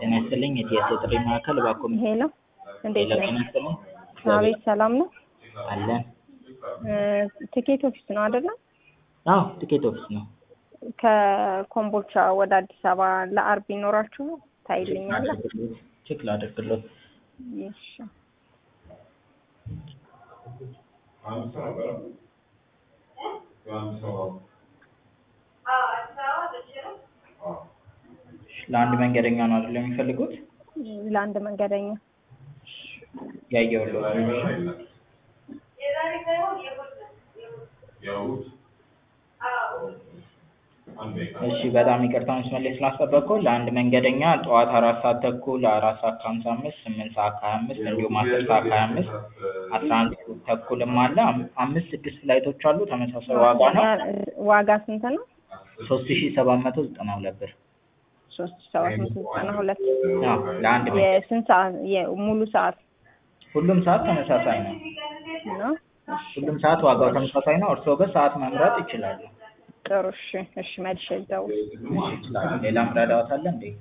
ጤና ይስጥልኝ የቲኤስ ጥሪ ማዕከል እባክዎ ሄሎ እንዴት ሄሎ ነህ? ጤና ይስጥልኝ አቤት ሰላም ነው? አለን ትኬት ኦፊስ ነው አይደለ? አዎ ትኬት ኦፊስ ነው ከኮምቦልቻ ወደ አዲስ አበባ ለአርብ ይኖራችሁ ታይልኛለህ? ቼክ ላድርግሎት እሺ ለአንድ መንገደኛ ነው አይደል የሚፈልጉት ለአንድ መንገደኛ ያየሁልዎት ነው እሺ በጣም ይቅርታ መስመር ላይ ስላስጠበቅኩ ለአንድ መንገደኛ ጠዋት አራት ሰዓት ተኩል አራት ሰዓት ከሀምሳ አምስት ስምንት ሰዓት ከሀያ አምስት እንዲሁም አስር ሰዓት ከሀያ አምስት አስራ አንድ ተኩልም አለ አም- አምስት ስድስት ፍላይቶች አሉ ተመሳሳይ ዋጋ ነው ዋጋ ስንት ነው? ሶስት ሺ ሰባት መቶ ዘጠና ሁለት ብር ሶስት ሺህ ሰባት መቶ ዘጠና ሁለት አዎ ለአንድ መንገደኛ የስንት ሰዓት የሙሉ ሰዓት ሁሉም ሰዓት ተመሳሳይ ነው ነው? እሺ ሁሉም ሰዓት ዋጋው ተመሳሳይ ነው እርስዎ ግን ሰዓት መምረጥ ይችላሉ ጥሩ እሺ እሺ መልሼ ልደውል እሺ ይችላሉ ሌላ ምረዳዎት አለ እንዴ